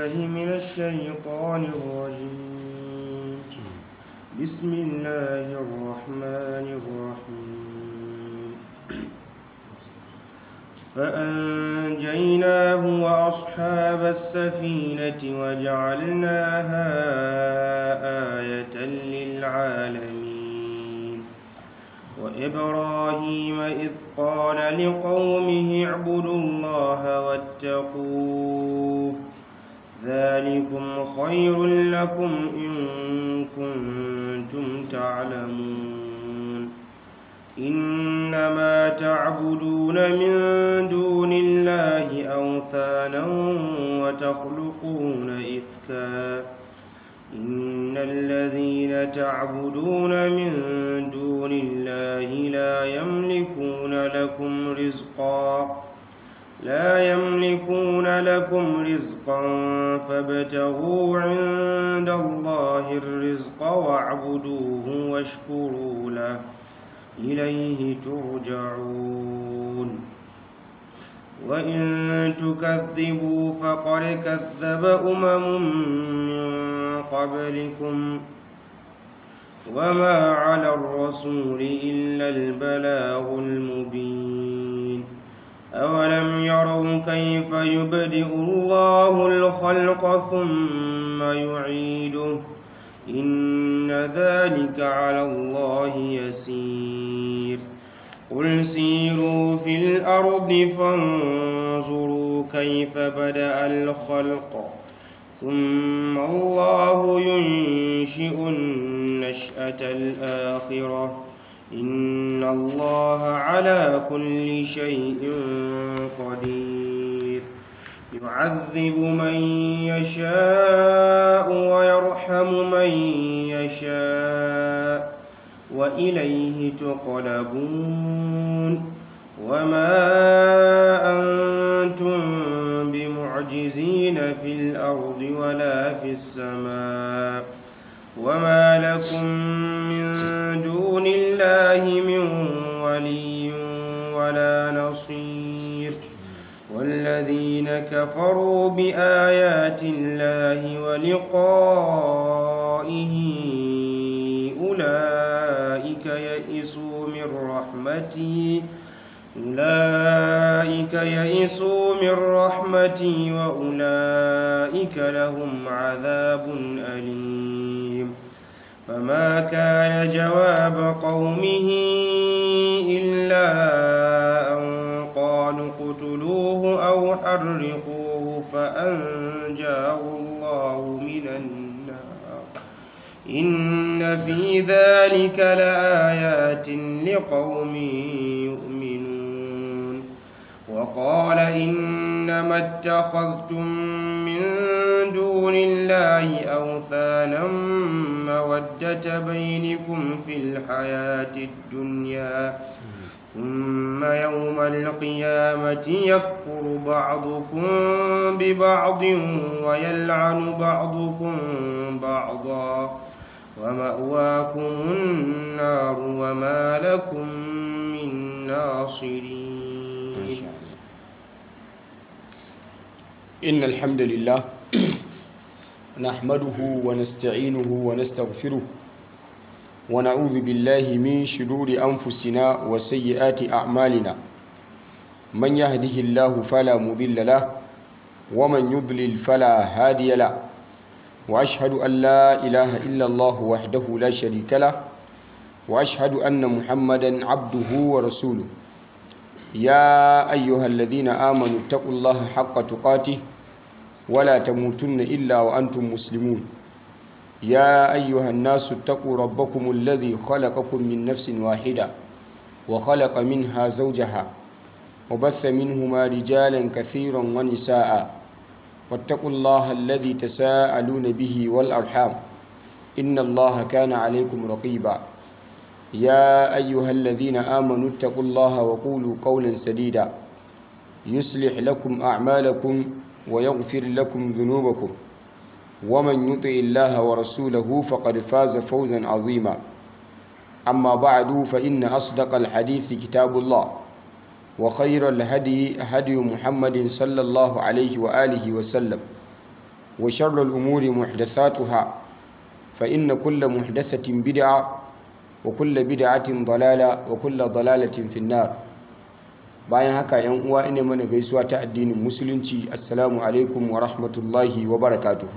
بالله من الشيطان الرجيم بسم الله الرحمن الرحيم فأنجيناه وأصحاب السفينة وجعلناها آية للعالمين وإبراهيم إذ قال لقومه اعبدوا الله واتقوه ذلكم خير لكم إن كنتم تعلمون إنما تعبدون من دون الله أوثانا وتخلقون إفكا إن الذين تعبدون من دون الله لا يملكون لكم رزقا لا يملكون لكم رزقا فابتغوا عند الله الرزق واعبدوه واشكروا له إليه ترجعون وإن تكذبوا فقد كذب أمم من قبلكم وما على الرسول إلا البلاغ المبين أولم يروا كيف يبدئ الله الخلق ثم يعيده إن ذلك على الله يسير قل سيروا في الأرض فانظروا كيف بدأ الخلق ثم الله ينشئ النشأة الآخرة إن الله على كل شيء قدير يعذب من يشاء ويرحم من يشاء وإليه تقلبون وما أنتم بمعجزين في الأرض ولا في السماء وما لكم من دون الله من ولي ولا نصير والذين كفروا بآيات الله ولقائه أولئك يئسوا من رحمتي أولئك يئسوا من رحمتي وأولئك لهم عذاب أليم فما كان جواب قومه إلا أن قالوا اقتلوه أو حرقوه فأنجاه الله من النار إن في ذلك لآيات لقوم يؤمنون وقال إنما اتخذتم من دون الله أوثانا مودة بينكم في الحياة الدنيا ثم يوم القيامة يكفر بعضكم ببعض ويلعن بعضكم بعضا ومأواكم النار وما لكم من ناصرين إن الحمد لله نحمده ونستعينه ونستغفره ونعوذ بالله من شرور أنفسنا وسيئات أعمالنا من يهده الله فلا مضل له ومن يضلل فلا هادي له وأشهد أن لا إله إلا الله وحده لا شريك له وأشهد أن محمدا عبده ورسوله يا أيها الذين آمنوا اتقوا الله حق تقاته ولا تموتن إلا وأنتم مسلمون يا أيها الناس اتقوا ربكم الذي خلقكم من نفس واحدة وخلق منها زوجها وبث منهما رجالا كثيرا ونساء واتقوا الله الذي تساءلون به والأرحام إن الله كان عليكم رقيبا يا أيها الذين آمنوا اتقوا الله وقولوا قولا سديدا يصلح لكم أعمالكم ويغفر لكم ذنوبكم ومن يطع الله ورسوله فقد فاز فوزا عظيما أما بعد فإن أصدق الحديث كتاب الله وخير الهدي هدي محمد صلى الله عليه وآله وسلم وشر الأمور محدثاتها فإن كل محدثة بدعة وكل بدعة ضلالة وكل ضلالة في النار bayan haka yan uwa ina mana gaisuwa ta addinin musulunci assalamu alaikum wa rahmatullahi wa barakatuhu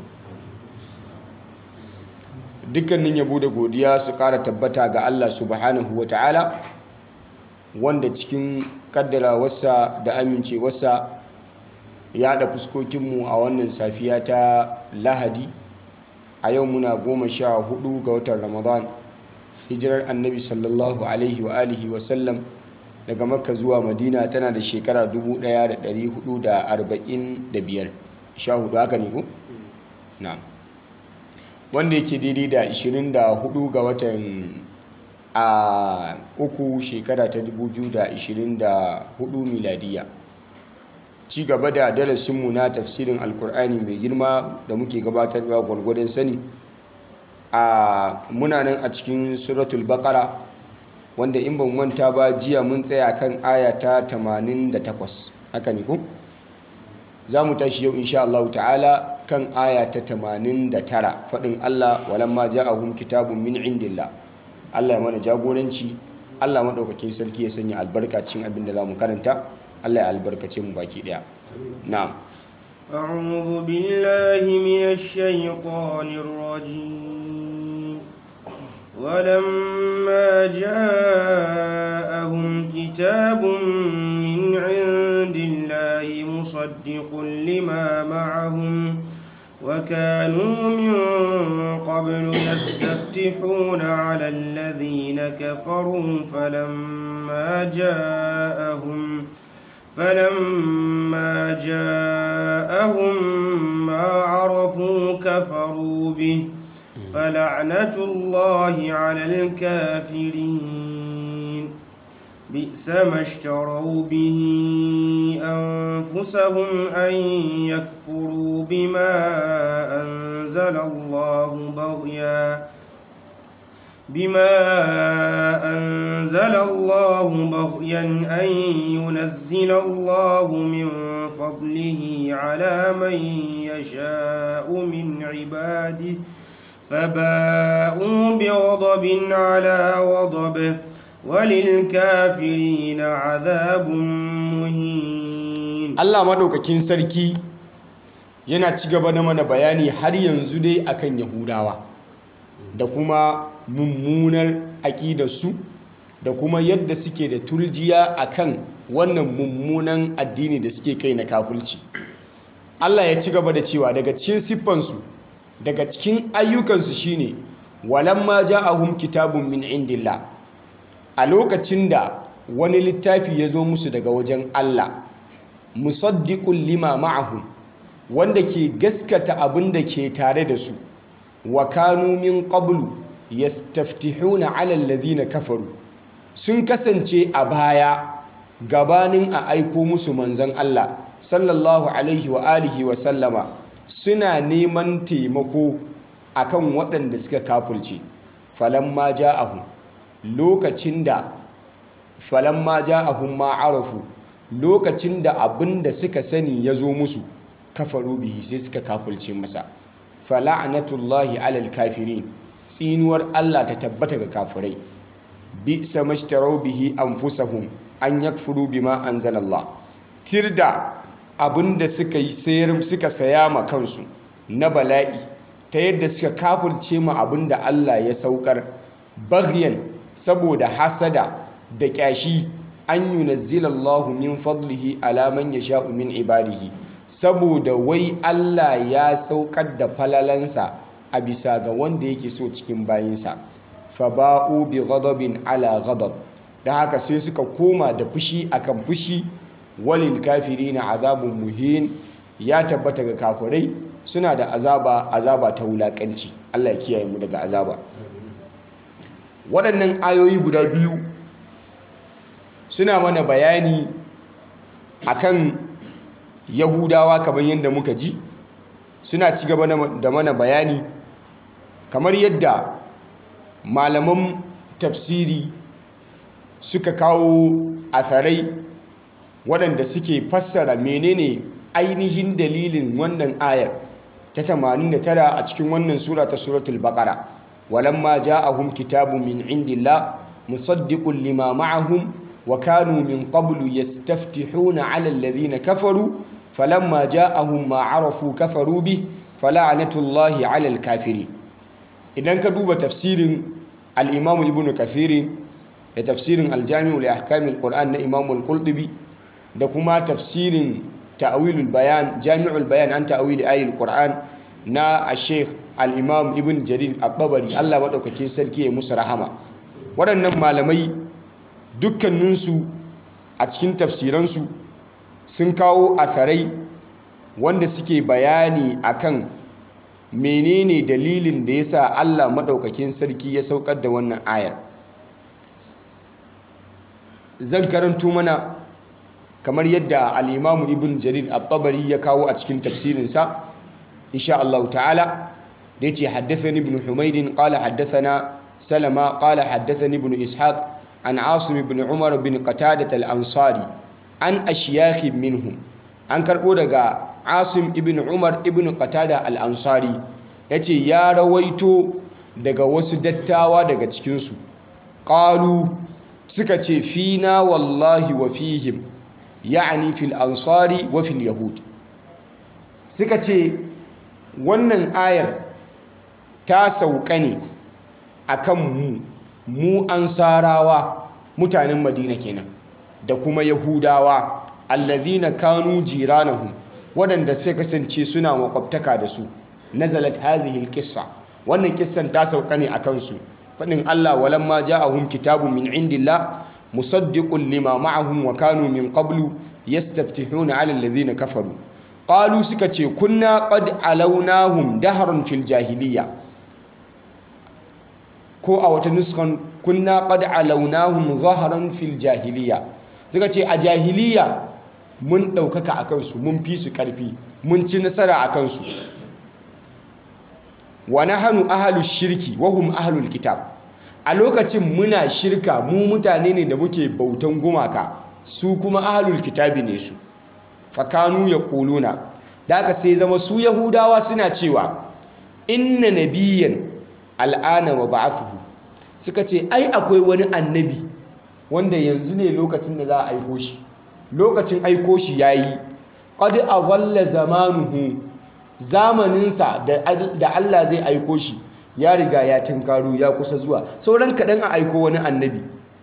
dukkanin yabo da godiya su kara tabbata ga Allah subhanahu wa ta'ala wanda cikin kaddarawarsa da amincewarsa ya haɗa fuskokinmu a wannan safiya ta lahadi a yau muna goma sha hudu ga watan ramadan hijirar annabi sallallahu alaihi wa alihi wasallam daga makka zuwa madina tana da shekara 1445 sha hudu haka ne ku? na wanda yake daidai da 24 ga watan a uku shekara ta 2024 miladiya ci gaba da darasinmu na tafsirin alkur'ani mai girma da muke gabatarwa gwargwadon sani a muna nan a cikin suratul baqara wanda in ban manta ba jiya mun tsaya kan aya ta 88 haka ne ko za mu tashi yau insha Allah ta'ala kan aya ta 89 faɗin Allah walamma ja'ahum kitabun min indillah Allah ya mana jagoranci Allah maɗaukakin sarki ya sanya albarka cikin abin da za mu karanta Allah ya albarkace mu baki ɗaya na'am أعوذ بالله من الشيطان الرجيم ولما جاءهم كتاب من عند الله مصدق لما معهم وكانوا من قبل يستفتحون على الذين كفروا فلما جاءهم فلما جاءهم ما عرفوا كفروا به فلعنة الله على الكافرين بئس ما اشتروا به أنفسهم أن يكفروا بما أنزل الله بغيا بما أنزل الله بغيا أن ينزل الله من فضله على من يشاء من عباده فباءوا بغضب على غضب وللكافرين عذاب مهين Allah madaukakin sarki yana ci gaba da mana bayani har yanzu dai akan Yahudawa da kuma mummunar aƙidarsu da kuma yadda suke da turjiya akan wannan mummunan addini da suke kai na kafulci Allah ya ci gaba da cewa daga cikin siffansu daga cikin ayyukansu shine walamma ja'ahum kitabun min indillah a lokacin da wani littafi ya zo musu daga wajen Allah musaddiqul lima ma'ahum wanda ke gaskata abin da ke tare da su wa kanu min qablu yastaftihuna 'ala alladhina kafaru sun kasance a baya gabanin a aiko musu manzon Allah sallallahu alaihi wa alihi wa sallama suna neman taimako akan waɗanda suka kafulce falamma ja'ahum lokacin da falamma ja'ahum ma arafu lokacin da abin da suka sani ya zo musu kafaru bihi sai suka kafulce masa fala'natullahi alal kafirin tsinuwar Allah ta tabbata ga kafirai bi samashtarau bihi anfusahum an yakfuru bima anzalallah tirda abinda suka yi sayar suka saya ma kansu na bala'i ta yadda suka kafirce ma abinda Allah ya saukar baghyan saboda hasada da kyashi an yunazzilallahu min fadlihi ala man yasha'u min ibadihi saboda wai Allah ya saukar da falalansa a bisa ga wanda yake so cikin bayinsa fa ba'u bi ghadabin ala ghadab da haka sai suka koma da fushi akan fushi walil kafirina azabun muhin ya tabbata ga kafirai suna da azaba azaba ta wulakanci Allah ya kiyaye mu daga azaba waɗannan ayoyi guda biyu suna mana bayani akan yahudawa kamar yadda muka ji suna ci gaba da mana bayani kamar yadda malaman tafsiri suka kawo atharai waɗanda suke fassara menene ainihin dalilin wannan ayar ta 89 a cikin wannan sura ta suratul baqara walamma ja'ahum kitabun min indillah musaddiqun lima ma'ahum wa kanu min qablu yastaftihuna 'ala alladhina kafaru falamma ja'ahum ma 'arafu kafaru bih fala'natullahi 'ala al-kafirin idan ka duba tafsirin al-imam ibn kathir da tafsirin al-jami' li ahkam al-qur'an na imam al-qurtubi da kuma tafsirin ta'wilul bayan jami'ul bayan an ta'wil ayatul qur'an na al-sheikh al-imam ibn jarir at-tabari Allah madaukakin sarki ya musu rahama waɗannan malamai dukkaninsu a cikin tafsiransu sun kawo atharai wanda suke bayani akan menene dalilin da yasa Allah madaukakin sarki ya saukar da wannan ayar zan karanto mana kamar yadda al-Imam Ibn Jarir at-Tabari ya kawo a cikin tafsirinsa insha Allah ta'ala da yace haddathani Ibn Humayd qala haddathana Salama qala haddathani Ibn Ishaq an Asim ibn Umar bin Qatadah al-Ansari an ashyakh minhum an karbo daga Asim ibn Umar ibn Qatada al-Ansari yace ya rawaito daga wasu dattawa daga cikin su qalu suka ce fina wallahi wa fihim ya'ni fil ansari wa fil yahud suka ce wannan ayar ta sauka ne akan mu mu ansarawa mutanen madina kenan da kuma yahudawa allazina kanu jiranahum waɗanda sai kasance suna makwabtaka da su nazalat hadhihi alqissa wannan kissan ta sauka ne akan su fadin Allah walamma ja'ahum kitabun min indillah musaddiqun lima ma'ahum wa kanu min qablu yastaftihuna 'ala alladhina kafaru qalu suka ce kunna qad alawnahum dahran fil jahiliya ko a wata nuskan kunna qad alawnahum zahran fil jahiliya suka ce a jahiliya mun ɗaukaka a kansu mun fi su ƙarfi mun ci nasara a kansu wa nahnu ahlus shirki wa hum ahlul kitab a lokacin muna shirka mu mutane ne da muke bautan gumaka su kuma ahlul kitabi ne su fakanu yaquluna da aka sai zama su yahudawa suna cewa inna nabiyyan al'ana wa ba'athuhu suka ce ai akwai wani annabi wanda yanzu ne lokacin da za a aiko shi lokacin aiko shi yayi qad awalla zamanuhu zamaninsa da Allah zai aiko shi ya riga ya tinkaro ya kusa zuwa sauran kaɗan a aiko wani annabi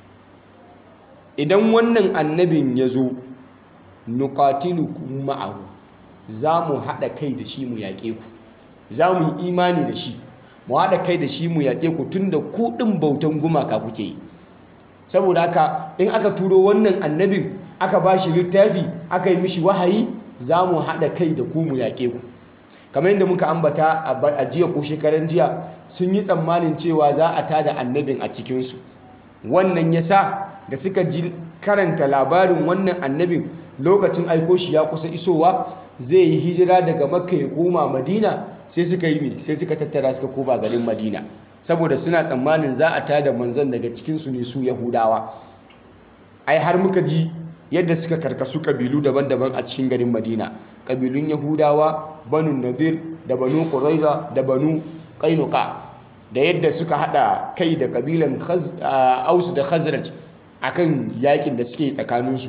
idan wannan annabin ya zo nuqatilukum ma'ahu za mu haɗa kai da shi mu yaƙe ku za mu yi imani da shi mu haɗa kai da shi mu yaƙe ku tun da kuɗin bautan gumaka kuke yi saboda haka in aka turo wannan annabin aka ba shi littafi aka yi mishi wahayi za mu haɗa kai da ku mu yaƙe ku kamar yadda muka ambata a jiya ko shekaran jiya sun yi tsammanin cewa za a tada annabin a cikinsu wannan ya sa da suka ji karanta labarin wannan annabin lokacin aiko shi ya kusa isowa zai yi hijira daga makka ya koma madina sai suka yi sai suka tattara suka koma garin madina saboda suna tsammanin za a tada manzon daga cikinsu ne su yahudawa ai har muka ji yadda suka karkasu kabilu daban-daban a cikin garin madina kabilun yahudawa banu nadir da banu quraiza da banu qainuqa da yadda suka hada kai da kabilan aus da khazraj akan yakin da suke tsakaninsu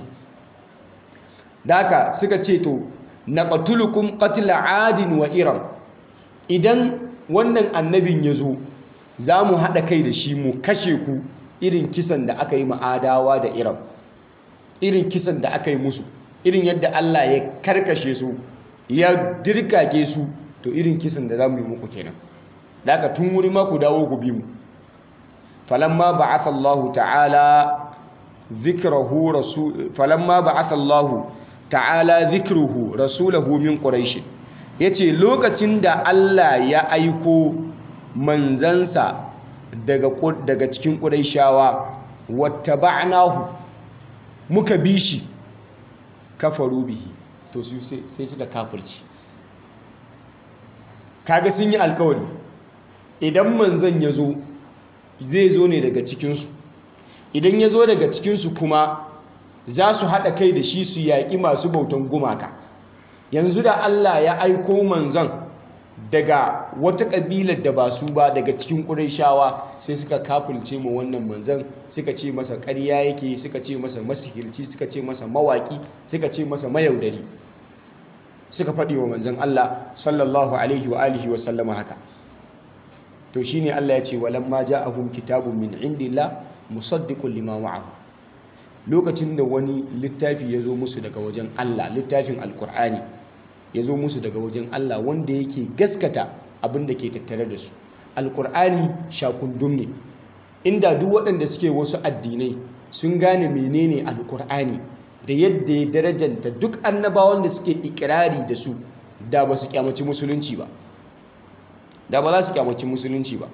daka suka ce to naqtulukum qatla adin wa iram idan wannan annabin ya zo za mu haɗa kai da shi mu kashe ku irin kisan da aka yi ma'adawa da iram irin kisan da aka yi musu irin yadda Allah ya karkashe su ya dirkake su to irin kisan da za mu yi muku kenan da aka tun wuri ma ku dawo ku bi mu falamma ba'atha Allah ta'ala dhikrahu rasul falamma ba'atha Allah ta'ala dhikruhu rasulahu min quraish yace lokacin da Allah ya aiko manzansa daga daga cikin quraishawa wattaba'nahu muka bi shi kafaru bihi to su sai suka kafirci kaga sun yi alkawari idan manzon ya zo zai zo ne daga cikinsu idan ya zo daga cikinsu kuma za su haɗa kai da shi su yaƙi masu bautan gumaka yanzu da Allah ya aiko manzon daga wata ƙabilar da ba su ba daga cikin ƙurayshawa sai suka kafulce ma wannan manzan suka ce masa ƙarya yake suka ce masa masihirci suka ce masa mawaƙi suka ce masa mayaudari suka faɗi wa manzan Allah sallallahu alaihi wa alihi wa sallama haka to shine Allah ya ce walamma ja'ahum kitabun min indillah musaddiqun lima ma'ahu lokacin da wani littafi ya zo musu daga wajen Allah littafin alkur'ani ya zo musu daga wajen Allah wanda yake gaskata abin da ke tattare da su alkur'ani shakundum ne inda duk waɗanda suke wasu addinai sun gane menene alkur'ani da yadda ya darajanta duk annabawan da suke ikirari da su da ba su kyamaci musulunci ba da ba za su kyamaci musulunci ba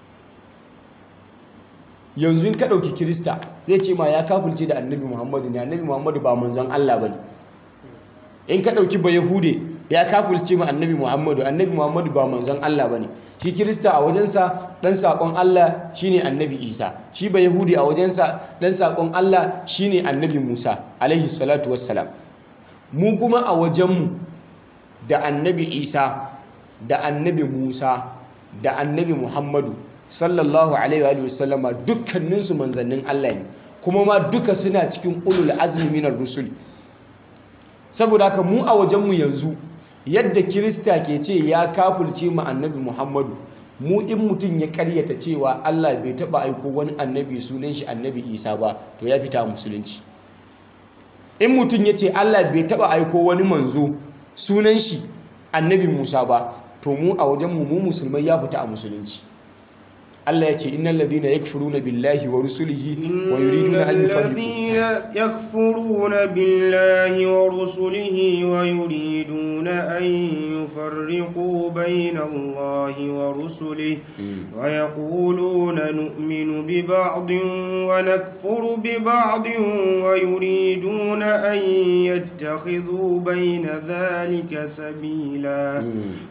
yanzu in ka ɗauki kirista zai ce ma ya kafulce da annabi muhammadu ne annabi muhammadu ba manzon allah ba ne in ka ɗauki ba yahude ya kafulce ma annabi muhammadu annabi muhammadu ba manzon allah ba ne shi kirista a wajensa ɗan saƙon allah shine annabi isa shi ba yahude a wajensa ɗan saƙon allah shine annabi musa alaihi salatu wassalam mu kuma a wajenmu da annabi isa da annabi musa da annabi muhammadu sallallahu alaihi wa sallama dukkaninsu manzannin Allah ne kuma ma duka suna cikin ulul azmi minar rusul saboda haka mu a wajenmu yanzu yadda kirista ke ce ya kafulce mu annabi muhammadu mu in mutum ya karyata cewa Allah bai taba aiko wani annabi sunan shi annabi isa ba to ya fita musulunci in mutum ya ce Allah bai taba aiko wani manzo sunan shi annabi musa ba to mu a wajenmu mu musulmai ya fita a musulunci Allah ya ce innal ladina yakfuruna billahi wa rusulihi wa yuriduna an yufarriqu yakfuruna billahi wa rusulihi wa yuriduna an yufarriqu bayna Allahi wa rusulihi wa yaquluna nu'minu bi ba'din wa nakfuru bi ba'din wa yuriduna an yattakhidhu bayna dhalika sabila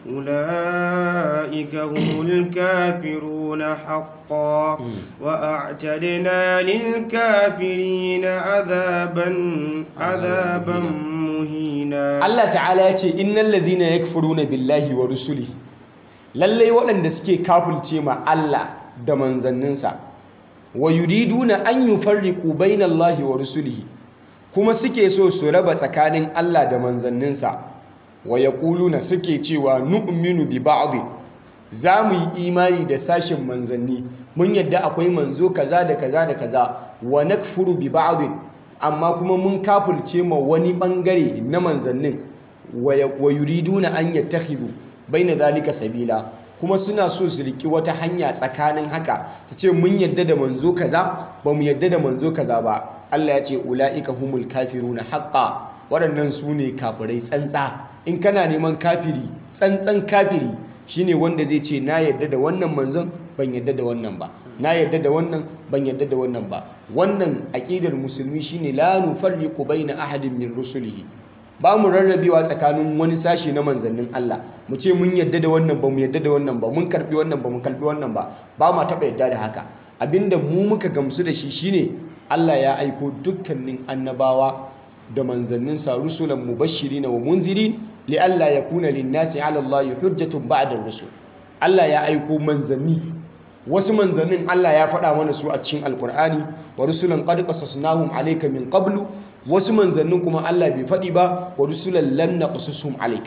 ulaika humul kafiruna حقا وأعتدنا للكافرين عذابا عذابا مهينا الله تعالى يقول إن الذين يكفرون بالله ورسله lallai waɗanda suke kafulce ma Allah da manzanninsa wa yuriduna an yufarriqu bainallahi wa rusulihi kuma suke so su raba tsakanin Allah da manzanninsa wa yaquluna suke cewa nu'minu bi ba'd za mu yi imani da sashen manzanni mun yadda akwai manzo kaza da kaza da kaza wa nakfuru bi ba'd amma kuma mun kafulce ma wani bangare na manzannin wa yuriduna an yattakhidhu baina zalika sabila kuma suna so su riki wata hanya tsakanin haka su ce mun yadda da manzo kaza ba mu yadda da manzo kaza ba Allah ya ce ulaika humul kafiruna haqqan waɗannan su ne kafirai tsantsa in kana neman kafiri tsantsan kafiri shine wanda zai ce na yadda da wannan manzon ban yadda da wannan ba na yadda da wannan ban yadda da wannan ba wannan aqidar musulmi shine la nufarriqu baina ahadin min rusulihi ba mu rarrabewa tsakanin wani sashi na manzannin Allah mu ce mun yadda da wannan ba mu yadda da wannan ba mun karbi wannan ba mu karbi wannan ba ba ma taba yadda da haka abinda mu muka gamsu da shi shine Allah ya aiko dukkanin annabawa da manzanninsa rusulan mubashirin wa munzirin li'alla yakuna lin-nasi 'ala Allah hujjatun ba'da ar-rusul Allah ya aiko manzanni wasu manzannin Allah ya faɗa mana su a cikin alkur'ani wa rusulan qad qasasnahum alayka min qablu wasu manzannin kuma Allah bai faɗi ba wa rusulan lam naqsushum alayk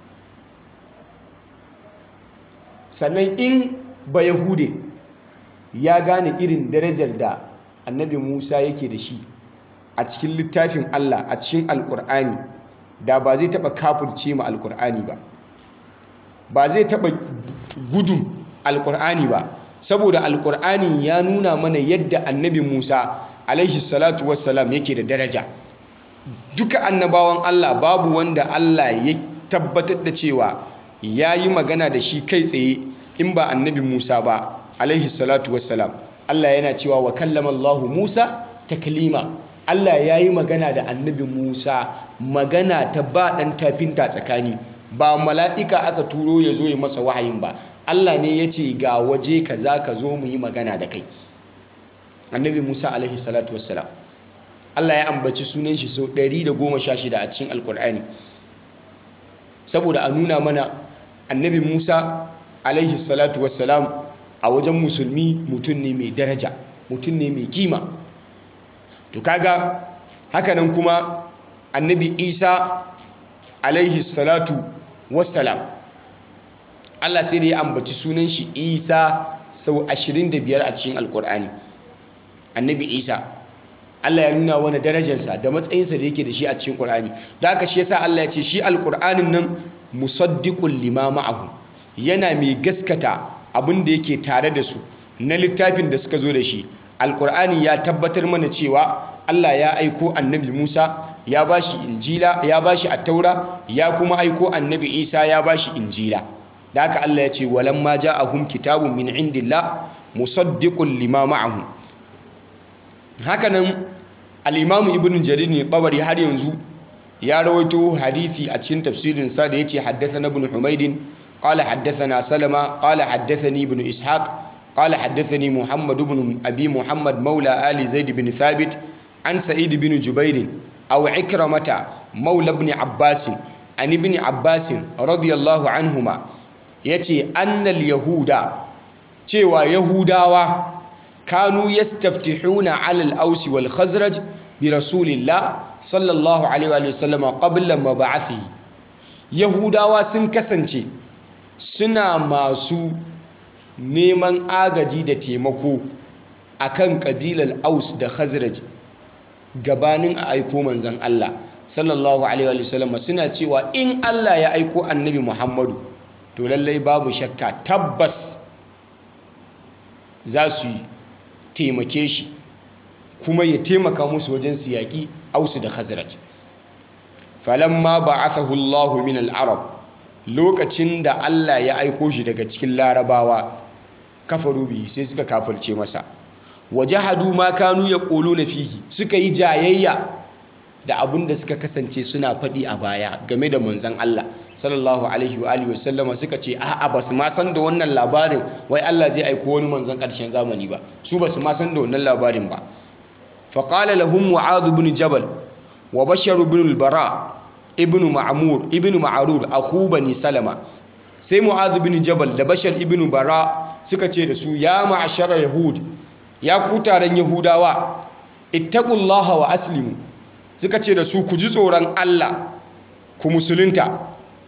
sannan in ba yahude ya gane irin darajar da annabi Musa yake da shi a cikin littafin Allah a cikin alkur'ani da ba zai taɓa kafurce ma alkur'ani ba ba zai taɓa gudun alkur'ani ba saboda alkur'ani ya nuna mana yadda annabi musa alaihi salatu wassalam yake da daraja duka annabawan allah babu wanda allah ya tabbatar da cewa ya yi magana da shi kai tsaye in ba annabi musa ba alaihi salatu wassalam allah yana cewa wa kallama allahu musa taklima allah ya yi magana da annabi musa magana ta ba ɗan tafinta tsakani ba mala'ika aka turo ya zo ya masa wahayin ba Allah ne ya ce ga waje ka za ka zo mu yi magana da kai annabi musa alaihi salatu wassalam Allah ya ambaci sunan shi sau 116 a cikin alkur'ani saboda a nuna mana annabi musa alaihi salatu wassalam a wajen musulmi mutum ne mai daraja mutum ne mai kima to kaga hakanan kuma annabi isa alaihi salatu wassalam Allah sai da ya ambaci sunan shi isa sau 25 a cikin alkur'ani annabi isa Allah ya nuna wani darajarsa da matsayinsa da yake da shi a cikin Qur'ani da haka shi yasa Allah ya ce shi alqur'anin nan musaddiqul lima ma'ahu yana mai gaskata abin da yake tare da su na littafin da suka zo da shi alqur'ani ya tabbatar mana cewa Allah ya aiko annabi Musa ya bashi injila ya bashi attaura ya kuma aiko annabi Isa ya bashi injila da haka Allah ya ce walamma ja'ahum kitabun min indillah musaddiqul lima ma'ahum hakanan al'imamu ibn jarir ne ɓabari har yanzu ya rawaito hadithi a cikin tafsirinsa da ya ce haddasa na bin humaidin ƙala haddasa na salama ƙala haddasa ni bin ishaq ƙala haddasa ni muhammad bin abi muhammad maula ali zaid bin thabit an sa'id bin jubairin aw ikramata maula ibn abbasin an ibn abbasin radiyallahu anhuma yace annal yahuda cewa yahudawa كانوا يستفتحون على الأوس والخزرج برسول الله صلى الله عليه وسلم قبل مبعثه يهودا sun kasance suna masu neman agaji da taimako akan kabilar aus da khazraj gabanin a aiko manzon Allah sallallahu alaihi wasallam suna cewa in Allah ya aiko annabi Muhammadu to lallai babu shakka tabbas za su yi taimake shi kuma ya taimaka musu wajen su yaƙi ausu da khazraj falamma ba'athahu Allahu min al-arab lokacin da Allah ya aiko shi daga cikin larabawa kafaru bi sai suka kafirce masa wajahadu ma kanu yaquluna fihi suka yi jayayya da abin da suka kasance suna faɗi a baya game da manzon Allah sallallahu alaihi wa alihi wasallama suka ce a'a ba su ma san da wannan labarin wai Allah zai aiko wani manzon ƙarshen zamani ba su ba su ma san da wannan labarin ba fa qala lahum mu'adh ibn jabal wa bashar ibn al-bara ibn ma'mur ibn ma'rur akhu bani salama sai mu'adh ibn jabal da bashar ibn bara suka ce da su ya ma'ashara yahud ya ku taron yahudawa ittaqullaha wa aslimu suka ce da su ku ji tsoron Allah ku musulunta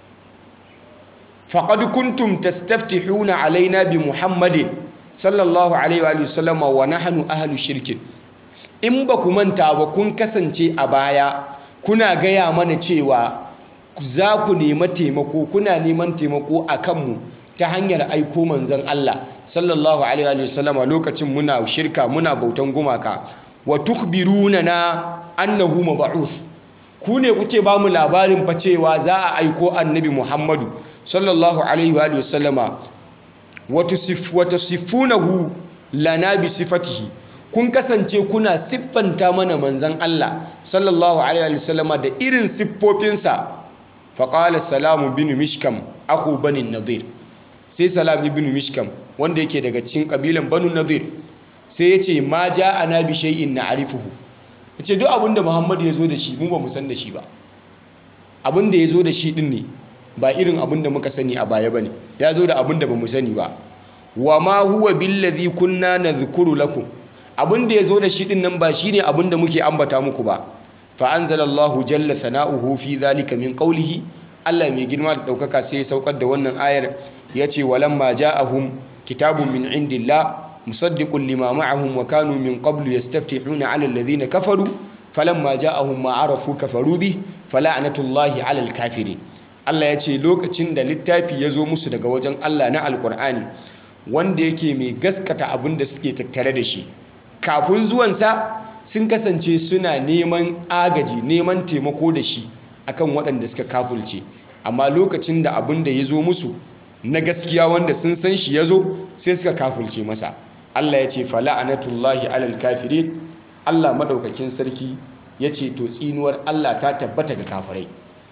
faƙad kuntum tastaftihuna alaina bi muhammadin sallallahu alaihi wa sallam wa nahnu ahlu shirkin in ba ku manta ba kun kasance a baya kuna gaya mana cewa za ku nema taimako kuna neman taimako a kanmu ta hanyar aiko manzon Allah sallallahu alaihi wa sallam lokacin muna shirka muna bautan gumaka wa tukhbiruna na annahu mab'uth ku ne kuke ba mu labarin fa cewa za a aiko annabi Muhammadu sallallahu alaihi wa sallama wata siffunahu lana bi sifatihi kun kasance kuna siffanta mana manzan Allah sallallahu alaihi wa sallama da irin siffofinsa faƙala salamu bin mishkam aku banin nadir sai salam ibn mishkam wanda yake daga cikin ƙabilan banu nadir sai ya ce ma ja ana bi shay'in na arifuhu ya ce duk abinda muhammadu ya zo da shi mu ba mu san da shi ba abinda ya zo da shi ɗin ne ba irin abin da muka sani a baya bane ya zo da abin da bamu sani ba wa ma huwa billazi kunna nadhkuru lakum abin da ya zo da shi din nan ba shine abin da muke ambata muku ba fa anzalallahu jalla sana'uhu fi zalika min qawlihi Allah mai girma da daukaka sai ya saukar da wannan ayar yace walamma ja'ahum kitabun min indillah musaddiqun lima ma'ahum wa kanu min qablu yastaftihuna 'ala alladhina kafaru falamma ja'ahum ma 'arafu kafaru bi fala'natullahi 'alal kafirin Allah ya ce lokacin da littafi ya zo musu daga wajen Allah na alkur'ani wanda yake mai gaskata abin da suke tattare da shi kafin zuwansa sun kasance suna neman agaji neman taimako da shi akan waɗanda suka kafulce amma lokacin da abin da ya zo musu na gaskiya wanda sun san shi ya zo sai suka kafulce masa Allah ya ce fala'anatullahi alal kafirin Allah maɗaukakin sarki ya ce to tsinuwar Allah ta tabbata ga kafirai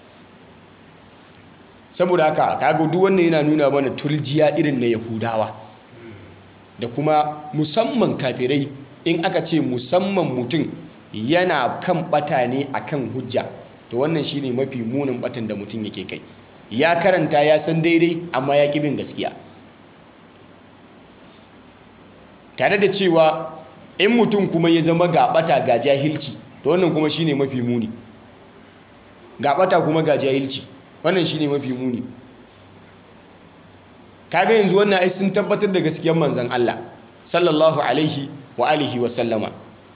saboda haka kaga duk wannan yana nuna mana turjiya irin na yahudawa da kuma musamman kafirai in aka ce musamman mutum yana kan bata ne akan hujja to wannan shine mafi munin batan da mutum yake kai ya karanta ya san daidai amma ya ƙi bin gaskiya tare da cewa in mutum kuma ya zama gaɓata ga jahilci to wannan kuma shine mafi muni gaɓata kuma ga jahilci wannan shine mafi muni kaga yanzu wannan ai sun tabbatar da gaskiyar manzon Allah sallallahu alaihi wa alihi wa sallama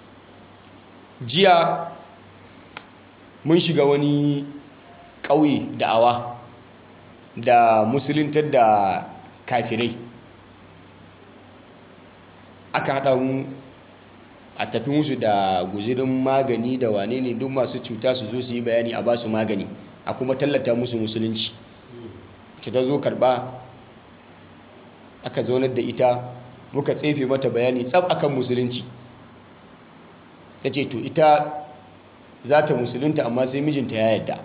jiya mun shiga wani ƙauye da'awa da musuluntar da kafirai aka haɗa mu a tafi musu da guzirin magani da wane ne duk masu cuta su zo su yi bayani a basu magani a kuma tallata musu musulunci ta ta zo karɓa aka zaunar da ita muka tsefe mata bayani tsab akan musulunci ta ce to ita za ta musulunta amma sai mijinta ya yadda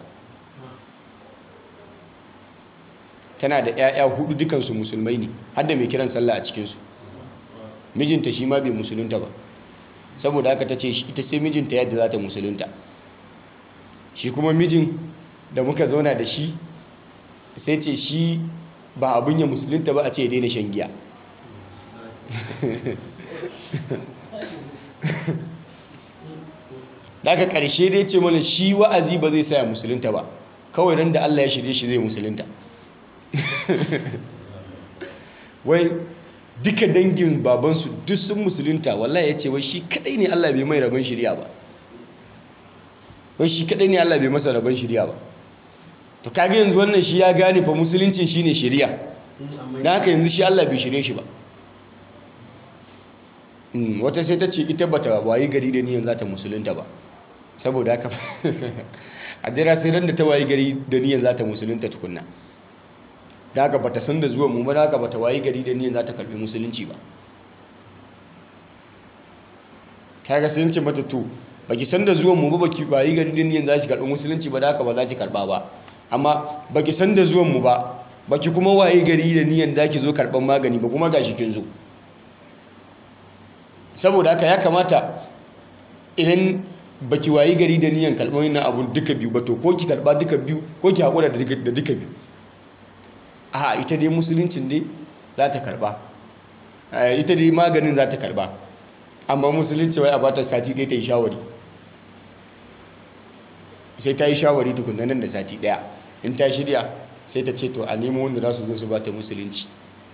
tana da 'ya'ya hudu dukansu musulmai ne har da mai kiran sallah a cikinsu mijinta shi ma bai musulunta ba saboda haka ta ce ita sai mijinta yadda za ta musulunta shi kuma mijin da muka zauna da shi sai ce shi ba abin ya musulunta ba a ce ya daina shan giya daga ƙarshe dai ce mana shi wa'azi ba zai saya musulunta ba kawai ran da Allah ya shirye shi zai musulunta wai duka dangin babansu duk sun musulunta wallahi ya ce wai shi kadai ne Allah bai mai rabon shirya ba wai shi kadai ne Allah bai masa rabon shirya ba to kage yanzu wannan shi ya gane fa musuluncin shine shirya dan haka yanzu shi Allah bai shirye shi ba wata sai ta ce ita bata wayi gari da niyan za ta musulunta ba saboda haka a jira sai ran da ta wayi gari da niyan za ta musulunta tukunna da haka bata san da zuwan mu ba da haka bata wayi gari da niyan za ta karbi musulunci ba kaga sai ce mata to baki san da zuwan mu ba baki wayi gari da niyan za ki karbi musulunci ba da haka ba za ki karba ba amma baki san da zuwan mu ba baki kuma wayi gari da niyan za ki zo karban magani ba kuma gashi kin zo saboda haka ya kamata idan baki wayi gari da niyan karɓar wannan abun duka biyu ba to ko ki karɓa duka biyu ko ki haƙura da duka biyu a ita dai musuluncin dai za ta karɓa ita dai maganin za ta karɓa amma musulunci wai a bata sati ɗaya ta yi shawari sai ta yi shawari tukunna nan da sati ɗaya in ta shirya sai ta ce to a nemo wanda za su zo su bata musulunci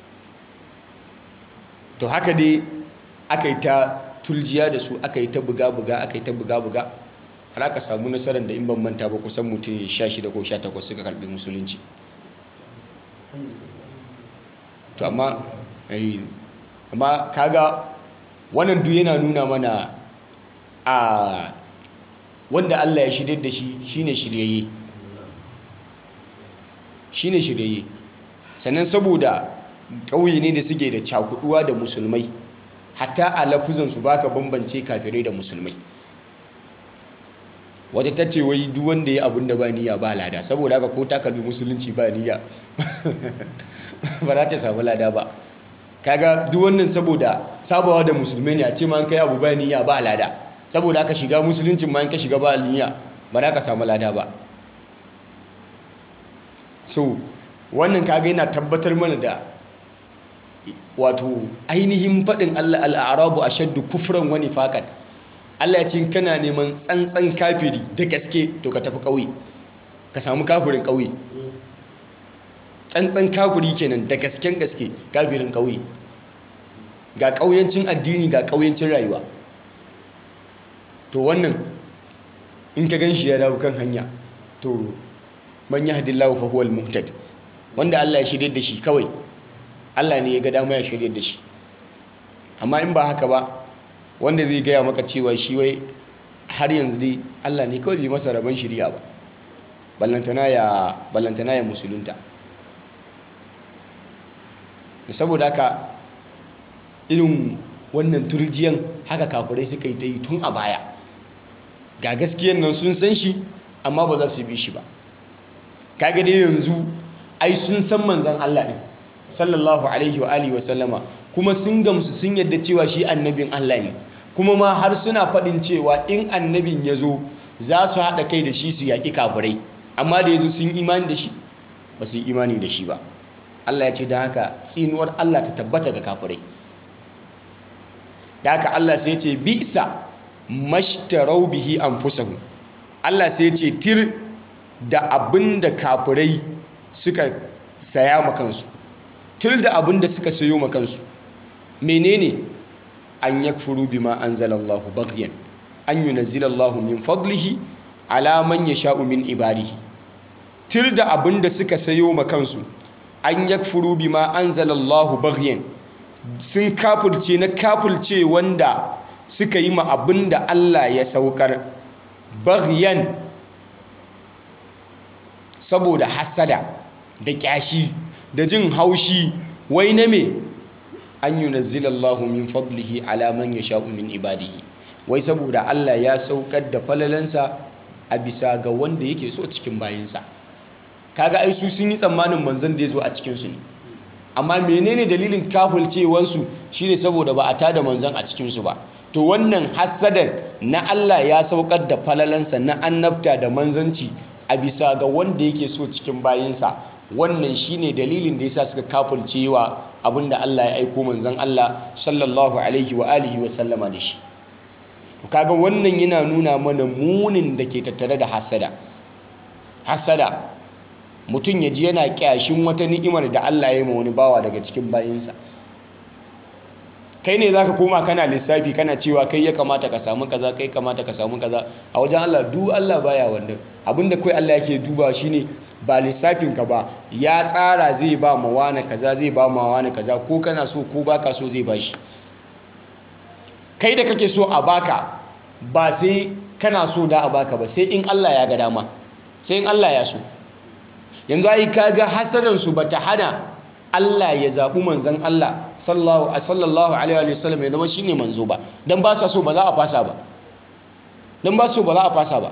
to haka dai aka yi ta tuljiya da su aka yi ta buga-buga aka yi ta buga-buga har aka samu nasarar da in ban manta ba kusan mutum 16 ko 18 suka karbi musulunci to amma amma kaga wannan duk yana nuna mana a wanda Allah ya shirye da shi shine shiryayye shine shiryayye sannan saboda ƙauye ne da suke da cakuduwa da musulmai hatta a lafuzansu ba ka bambance kafirai da musulmai wata ta ce wai duk wanda ya abin da ba niyya ba lada saboda haka ko ta kalbi musulunci ba niyya ba za ta samu lada ba kaga duk wannan saboda sabawa da musulmai ne a ce ma an kai abu ba niyya ba lada saboda haka shiga musuluncin ma in ka shiga ba niyya ba za ka samu lada ba so wannan kaga yana tabbatar mana da wato ainihin faɗin Allah al'arabu a shaddu kufran wani faƙat Allah ya ce kana neman tsantsan kafiri da gaske to ka tafi ƙauye ka samu kafirin ƙauye tsantsan kafiri kenan da gasken gaske kafirin ƙauye ga ƙauyancin addini ga ƙauyancin rayuwa to wannan in ka gan shi ya dawo kan hanya to man yahdillahu fa huwal muhtad wanda Allah ya shirye da shi kawai Allah ne ya ga dama ya shirye da shi amma in ba haka ba wanda zai gaya maka cewa shi wai har yanzu dai Allah ne kawai bai masa rabon shirya ba ballantana ya ballantana ya musulunta saboda haka irin wannan turjiyan haka kafirai suka yi ta yi tun a baya ga gaskiyan nan sun san shi amma ba za su bi shi ba kaga dai yanzu ai sun san manzon Allah din sallallahu alaihi wa alihi wa sallama kuma sun gamsu sun yadda cewa shi annabin Allah ne kuma ma har suna faɗin cewa in annabin ya zo za su haɗa kai da shi su yaƙi kafirai amma da ya zo sun imani da shi ba su yi imani da shi ba Allah ya ce da haka tsinuwar Allah ta tabbata ga kafirai da haka Allah sai ce bisa mashtarau bihi anfusahum Allah sai ce tir da abin da kafirai suka saya ma kansu tir da abin da suka sayo ma kansu menene an yakfuru bima anzalallahu baghyan an yunazzilallahu min fadlihi ala man yasha'u min ibadihi tir da abin da suka sayo ma kansu an yakfuru bima anzalallahu baghyan sun kafirce na kafirce wanda suka yi ma abin da Allah ya saukar baghyan saboda hasada da kyashi da jin haushi wai na me an yunazzilallahu min fadlihi ala man yasha'u min ibadihi wai saboda Allah ya saukar da falalansa a bisa ga wanda yake so cikin bayinsa kaga ai su sun yi tsammanin manzon da ya zo a cikin su ne amma menene dalilin kafulcewansu shine saboda ba a tada manzon a cikin su ba to wannan hasadar na Allah ya saukar da falalansa na annabta da manzanci a bisa ga wanda yake so cikin bayinsa wannan shine dalilin da yasa suka kafulcewa abinda Allah ya aiko manzon Allah sallallahu alaihi wa alihi wa sallama da shi kaga wannan yana nuna mana munin da ke tattare da hasada hasada mutum ya ji yana kyashin wata ni'imar da Allah ya yi ma wani bawa daga cikin bayinsa kai ne zaka koma kana lissafi kana cewa kai ya kamata ka samu kaza kai kamata ka samu kaza a wajen Allah du Allah baya wannan abinda kai Allah yake duba shine ba lissafin ka ba ya tsara zai ba ma wani kaza zai ba ma wani kaza ko kana so ko baka so zai bashi kai da kake so a baka ba sai kana so da a baka ba sai in Allah ya ga dama sai in Allah ya so yanzu ai kaga hasadan su bata hana Allah ya zaɓi manzon Allah sallallahu alaihi wa sallam ya zama shine manzo ba dan ba sa so ba za a fasa ba dan ba so ba za a fasa ba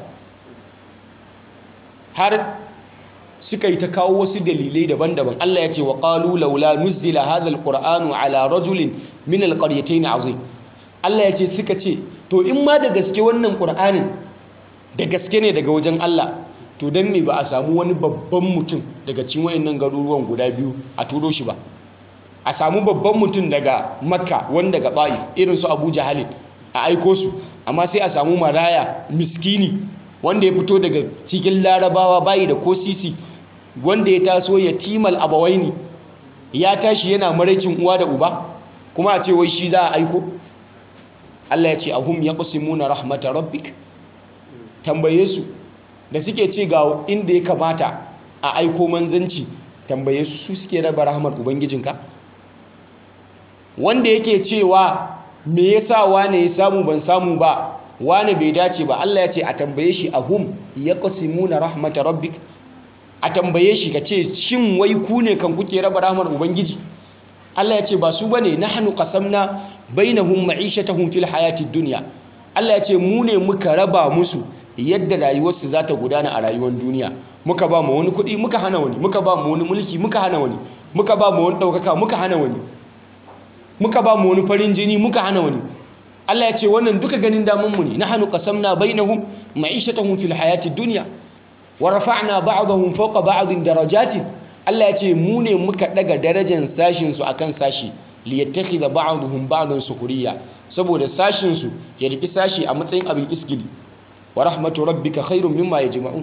har suka yi ta kawo wasu dalilai daban-daban Allah ya ce wa qalu laula nuzila hadha alqur'anu ala rajulin min alqaryatayn azim Allah ya ce suka ce to in ma da gaske wannan qur'anin da gaske ne daga wajen Allah to dan me ba a samu wani babban mutum daga cikin wayannan garuruwan guda biyu a turo shi ba a samu babban mutum daga makka wani daga ta'if irin su abu jahalin a aiko su amma sai a samu maraya miskini wanda ya fito daga cikin larabawa bayi da ko sisi wanda ya taso ya timal abawaini ya tashi yana maraicin uwa da uba kuma a ce wai shi za a aiko Allah ya ce ahum yaqsimuna rahmatar rabbik tambaye su da suke ce ga inda ya kamata a aiko manzanci tambaye su su suke raba rahmar ubangijinka wanda yake cewa me yasa wane ya samu ban samu ba wane bai dace ba Allah ya ce a tambaye shi ahum yaqsimuna rahmatar rabbik a tambaye shi ka ce shin wai ku ne kan kuke raba rahmar ubangiji Allah ya ce ba su bane nahnu qasamna bainahum ma'ishatahum fil hayatid dunya Allah ya ce mu ne muka raba musu yadda rayuwarsu za ta gudana a rayuwar duniya muka ba mu wani kuɗi muka hana wani muka ba mu wani mulki muka hana wani muka ba mu wani ɗaukaka muka hana wani muka ba mu wani farin jini muka hana wani Allah ya ce wannan duka ganin damun mu ne nahnu qasamna bainahum ma'ishatahum fil hayatid dunya wa rafa'na ba'dahum fawqa ba'din darajatin Allah ya ce mu ne muka daga darajar sashin su akan sashi liyattakhidha ba'dhum ba'dan sukhriya saboda sashin su ya riki sashi a matsayin abin iskili wa rahmatu rabbika khairun mimma yajma'un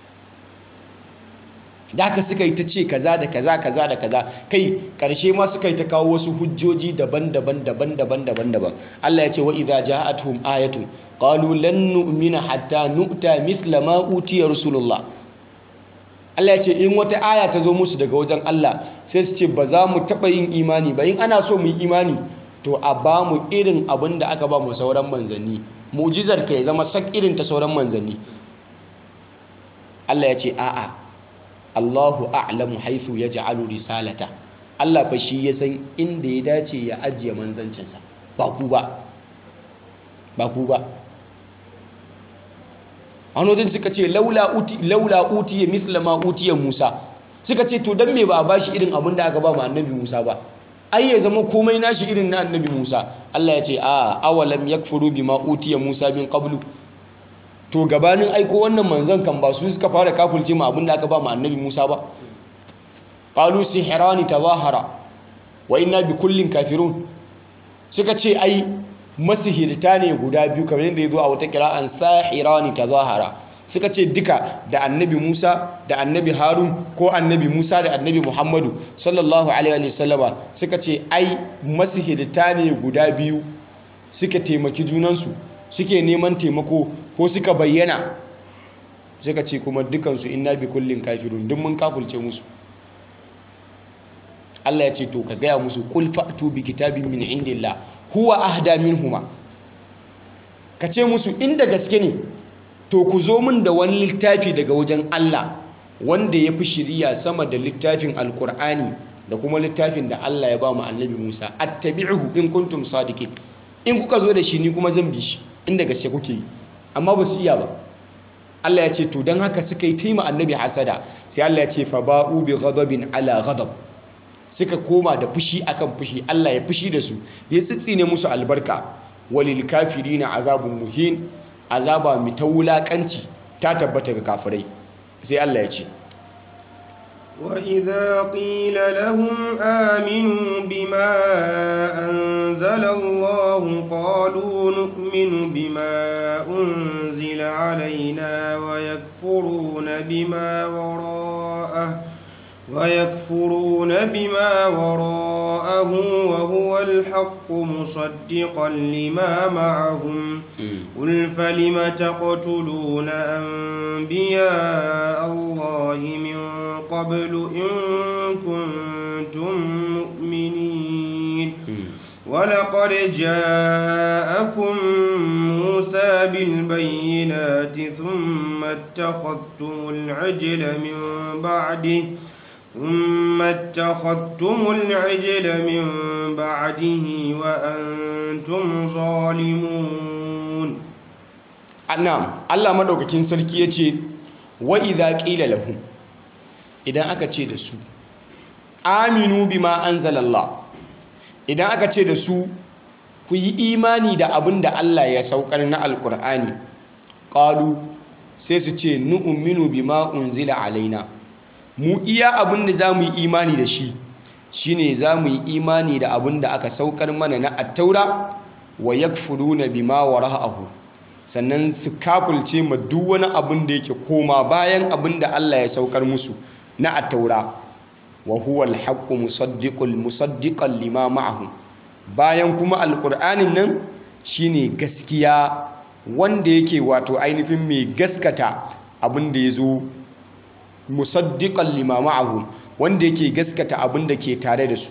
da haka suka yi ta ce kaza da kaza kaza da kaza kai karshe ma suka yi ta kawo wasu hujjoji daban-daban daban-daban daban-daban Allah ya ce wa idza ja'atuhum ayatun qalu lan nu'mina hatta nu'ta mithla ma utiya rasulullah Allah ya ce in wata aya ta zo musu daga wajen Allah sai su ce ba za mu taɓa yin imani ba in ana so mu yi imani to a ba mu irin abin da aka ba mu sauran manzanni mu'jizar ka ya zama sak irin ta sauran manzanni Allah ya ce a'a Allahu a'lamu haythu yaj'alu risalata Allah fa shi ya san inda ya dace ya ajiye manzancinsa ba ku ba ba ku ba anodin suka ce laula uti laula utiya mithla ma utiya Musa suka ce to dan me ba a bashi irin abin da aka ba mu annabi Musa ba ai ya zama komai nashi irin na annabi Musa Allah ya ce a awalam yakfuru bima utiya Musa min qablu to gabanin aiko wannan manzon kan ba su suka fara kafulce mu abin da aka ba mu annabi Musa ba qalu sihrani tazahara wa inna bi kullin kafirun suka ce ai masihirta ne guda biyu kamar yadda ya zo a wata kira'an sahirani tazahara suka ce duka da annabi Musa da annabi Harun ko annabi Musa da annabi Muhammadu sallallahu alaihi wa sallama suka ce ai masihirta ne guda biyu suka taimaki junansu suke neman taimako ko suka bayyana suka ce kuma dukansu inna bi kullin kafirun duk mun kafulce musu Allah ya ce to ka gaya musu qul fa'tu bi kitabin min indillah huwa ahda minhuma ka ce musu inda gaske ne to ku zo min da wani littafi daga wajen Allah wanda ya fi shiriya sama da littafin alkur'ani da kuma littafin da Allah ya ba mu annabi Musa attabi'uhu in kuntum sadiqin in kuka zo da shi ni kuma zan bi shi inda gaske kuke yi amma ba su iya ba Allah ya ce to dan haka suka yi taima annabi hasada sai Allah ya ce fa ba'u bi ghadabin ala ghadab suka koma da fushi akan fushi Allah ya fushi da su ya tsitsine musu albarka walil kafirina azabun muhin azaba mai ta wulakanci ta tabbata ga kafirai sai Allah ya ce وإذا قيل لهم آمنوا بما أنزل الله قالوا نؤمن بما أنزل علينا ويكفرون بما وراءه ويكفرون بما وراءه وهو الحق مصدقا لما معهم قل فلم تقتلون أنبياء الله من قبل إن كنتم مؤمنين ولقد جاءكم موسى بالبينات ثم اتخذتم العجل من بعده ثم اتخذتم العجل من بعده وأنتم ظالمون na'am Allah madaukakin sarki yace wa idza qila lahum idan aka ce da su aminu bima anzalallah idan aka ce da su ku yi imani da abin da Allah ya saukar na alkur'ani qalu sai su ce nu'minu bima unzila alaina mu iya abin da zamu yi imani da shi shine zamu yi imani da abin da aka saukar mana na attaura wa yakfuruna bima wara'ahu sannan su kafulce ma duk wani abin da yake koma bayan abin da Allah ya saukar musu na attaura wa huwa alhaqqu musaddiqul musaddiqan lima ma'ahum bayan kuma alqur'anin nan shine gaskiya wanda yake wato ainihin mai gaskata abin da yazo musaddiqan lima ma'ahum wanda yake gaskata abin da ke tare da su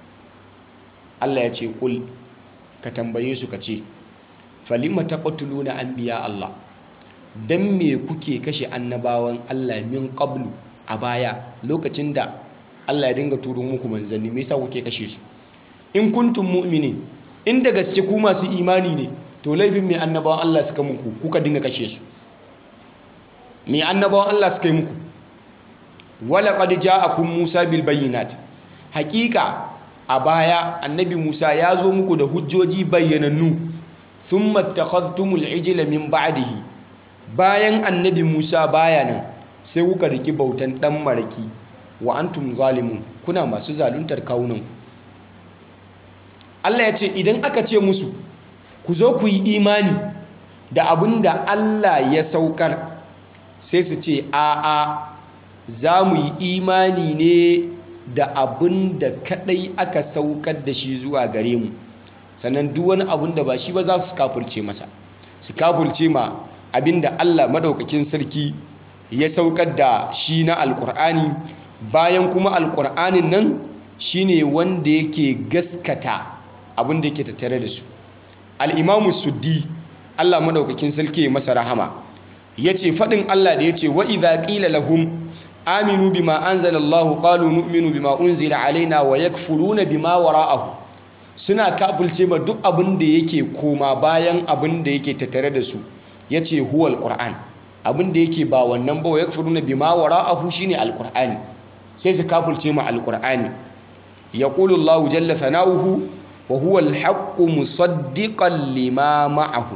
Allah ya ce kul ka tambaye su ka ce falima taqtuluna anbiya Allah dan me kuke kashe annabawan Allah min qablu a baya lokacin da Allah ya dinga turo muku manzanni me yasa kuke kashe su in kuntum mu'minin in da gaske ku masu imani ne to laifin me annabawan Allah suka muku kuka dinga kashe su me annabawan Allah suka yi muku wala qad ja'akum Musa bil bayyinat hakika a baya annabi Musa ya zo muku da hujjoji bayyanannu thumma takhadtumul ijla min ba'dihi bayan annabi Musa baya nan sai kuka riki bautan dan maraki wa antum zalimun kuna masu zaluntar kawunan Allah ya ce idan aka ce musu ku zo ku yi imani da abin da Allah ya saukar sai su ce a'a za mu yi imani ne da abin da kadai aka saukar da shi zuwa gare mu sannan duk wani abin da ba shi ba za su kafulce masa su kafulce ma abin da Allah madaukakin sarki ya saukar da shi na alkur'ani bayan kuma alkur'anin nan shine wanda yake gaskata abin da yake tattare da su al'imamu suddi Allah madaukakin sarki ya masa rahama ya ce faɗin Allah da ya ce wa idha qila lahum aminu bima anzalallahu qalu nu'minu bima unzila alaina wa yakfuruna bima wara'ahu suna kafulce ma duk abin da yake koma bayan abin da yake tattare da su yace huwal qur'an abin da yake ba wannan ba wa yakfuruna bima wara'ahu shine alqur'ani sai su kafulce ma alqur'ani yaqulu Allahu jalla sana'uhu wa huwa alhaqqu musaddiqan lima ma'ahu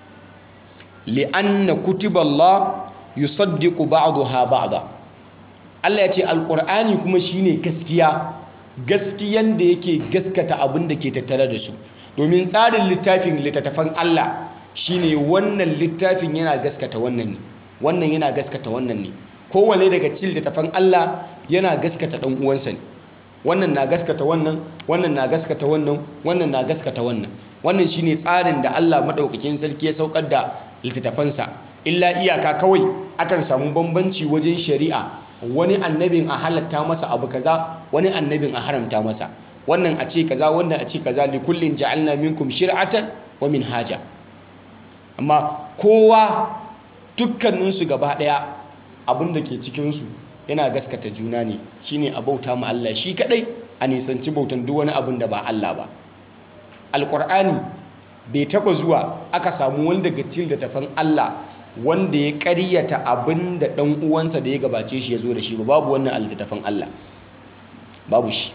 li'anna kutiballah yusaddiqu ba'daha ba'da Allah ya ce alqur'ani kuma shine gaskiya gaskiyan da yake gaskata abin da ke tattare da su domin tsarin littafin littattafan Allah shine wannan littafin yana gaskata wannan ne wannan yana gaskata wannan ne kowane daga cikin littattafan Allah yana gaskata dan uwansa ne wannan na gaskata wannan wannan na gaskata wannan wannan na gaskata wannan wannan shine tsarin da Allah madaukakin sarki ya saukar da littattafansa illa iyaka kawai akan samu bambanci wajen shari'a wani annabin a halatta masa abu kaza wani annabin a haramta masa wannan a ce kaza wannan a ce kaza li kullin ja'alna minkum shir'atan wa minhaja amma kowa dukkaninsu gaba daya abin da ke cikinsu yana gaskata juna ne shine a bauta ma Allah shi kadai a nisanci bautan duk wani abin da ba Allah ba alqur'ani bai taba zuwa aka samu wanda daga cikin littafin Allah wanda ya ƙaryata abin da ɗan uwansa da ya gabace shi ya zo da shi ba babu wannan a littafin Allah babu shi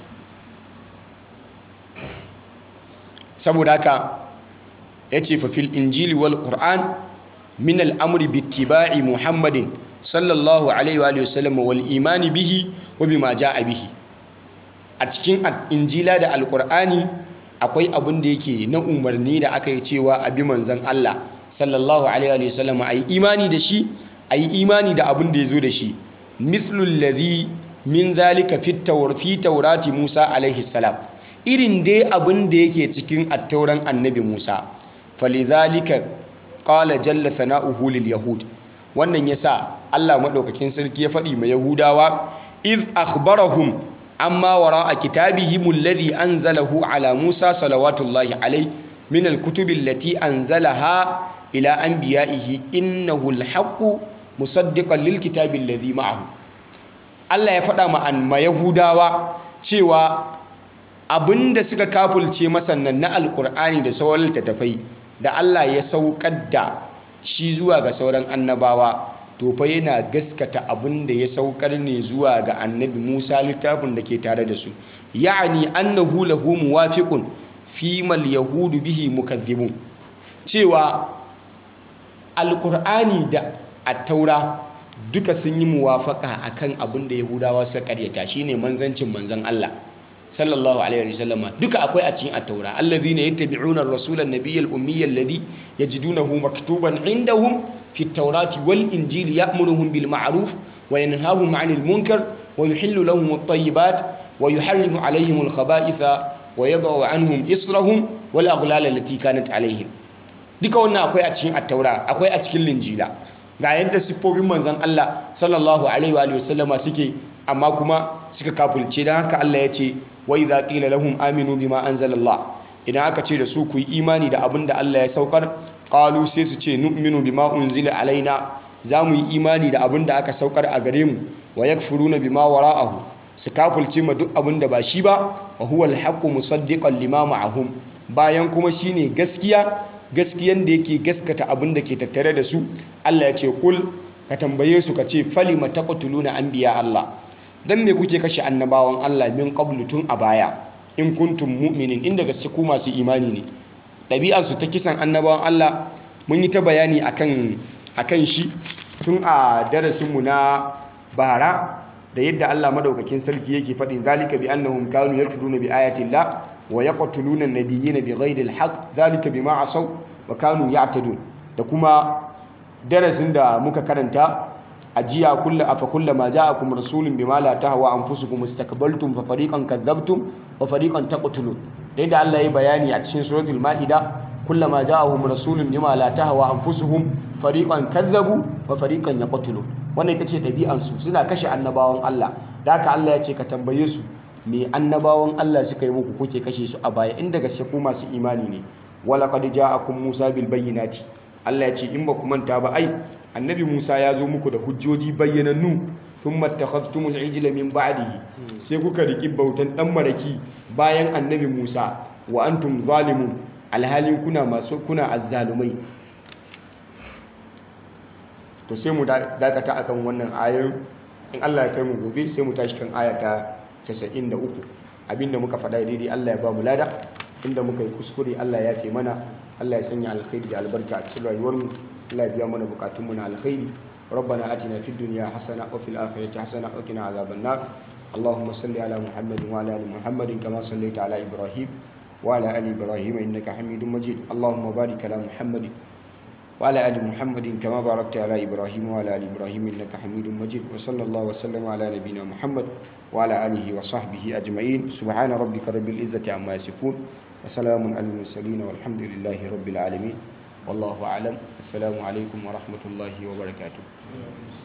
saboda haka ya ce fafil injili wal ƙur'an min al'amuri bittiba'i muhammadin sallallahu alaihi wa sallam wal imani bihi wa bima ja'a bihi a cikin injila da alƙur'ani akwai abin da yake na umarni da aka yi cewa abi manzan Allah sallallahu alaihi wa sallam a yi imani da shi a yi imani da abin da ya zo da shi mithlul ladhi min zalika fi taurati musa alaihi salam irin dai abin da yake cikin attauran annabi musa falidhalika qala jalla sana'uhu lil yahud wannan yasa Allah madaukakin sarki ya faɗi ma yahudawa iz akhbarahum amma wara'a kitabihim alladhi anzalahu ala musa salawatullahi alaihi min alkutubi allati anzalaha ila anbiya'ihi innahu alhaqqu musaddiqan lilkitabi alladhi ma'ahu Allah ya faɗa ma an ma yahudawa cewa abinda suka kafulce masannan na alkur'ani da sauran littattafai da Allah ya saukar da shi zuwa ga sauran annabawa to fa yana gaskata abinda ya saukar ne zuwa ga annabi Musa littafin da ke tare da su ya'ani annahu lahu muwafiqun fi mal yahudu bihi mukaththibun cewa alkur'ani da attaura duka sun yi muwafaka akan abin da yahudawa suka karyata shine manzancin manzon Allah sallallahu alaihi wasallama duka akwai a cikin at-taura alladhina yattabi'una ar-rasula an-nabiyya al-ummiyya alladhi yajidunahu maktuban 'indahum fi at-taurati wal-injili ya'muruhum bil ma'ruf wa yanhahum 'anil munkar wa yuhillu lahum at-tayyibat wa yuharrimu 'alayhim al-khaba'itha wa yad'u 'anhum israhum wal aghlal allati kanat 'alayhim duka wannan akwai a cikin at-taura akwai a cikin linjila ga yadda siffofin manzon Allah sallallahu alaihi wa sallama suke amma kuma suka kafulce don haka Allah ya ce wa idza qila lahum aminu bima anzalallah idan aka ce da su ku yi imani da abin da Allah ya saukar qalu sai su ce nu'minu bima unzila alaina za mu yi imani da abin da aka saukar a gare mu wa yakfuruna bima wara'ahu su kafulce ma duk abin da ba shi ba wa huwa alhaqqu musaddiqan lima ma'ahum bayan kuma shine gaskiya gaskiyan da yake gaskata abin da ke tattare da su Allah ya ce kul ka tambaye su ka ce falima taqtuluna anbiya Allah dan me kuke kashe annabawan Allah min qablu tun a baya in kuntum mu'minin inda gaske ku masu imani ne ɗabi'ar su ta kisan annabawan Allah mun yi ta bayani akan akan shi tun a darasin mu na bara da yadda Allah madaukakin sarki yake faɗin zalika bi annahum kanu yakfuruna bi ayati Allah wa yaqtuluna an-nabiyyina bighayri al-haqq zalika bima asaw wa kanu ya'tadun da kuma darasin da muka karanta ajiya kullu afa kullama ja'akum rasulun bima la tahwa anfusukum istakbaltum fa fariqan kadzabtum wa fariqan taqtulun dai da Allah ya bayani a cikin suratul maida kullama ja'ahum rasulun bima la tahwa anfusuhum fariqan kadzabu wa fariqan yaqtulun wannan ita ce ɗabi'an su suna kashe annabawan Allah da haka Allah ya ce ka tambaye su me annabawan Allah suka yi muku kuke kashe su a baya inda gaske ku masu imani ne wala qad ja'akum Musa bil bayyinati Allah ya ce in ba ku manta ba ai annabi Musa ya zo muku da hujjoji bayyanannu thumma takhadtumul ijla min ba'dihi sai kuka riki bautan dan maraki bayan annabi Musa wa antum zalimun alhalin kuna masu kuna azzalumai to sai mu dakata akan wannan ayoyin in Allah ya kai mu gobe sai mu tashi kan aya ta 93 abinda muka faɗa daidai Allah ya ba mu lada inda muka yi kuskure Allah ya fi mana Allah ya sanya alkhairi da albarka a cikin rayuwarmu Allah ya biya mana bukatunmu na alkhairi ربنا آتنا في الدنيا حسنة وفي الآخرة حسنة وقنا عذاب النار اللهم صل على محمد وعلى آل محمد كما صليت على إبراهيم وعلى آل إبراهيم إنك حميد مجيد اللهم بارك على محمد وعلى آل محمد كما باركت على إبراهيم وعلى آل إبراهيم إنك حميد مجيد وصلى الله وسلم على نبينا محمد وعلى آله وصحبه أجمعين سبحان ربك رب العزة عما يصفون وسلام على المرسلين والحمد لله رب العالمين والله أعلم السلام عليكم ورحمة الله وبركاته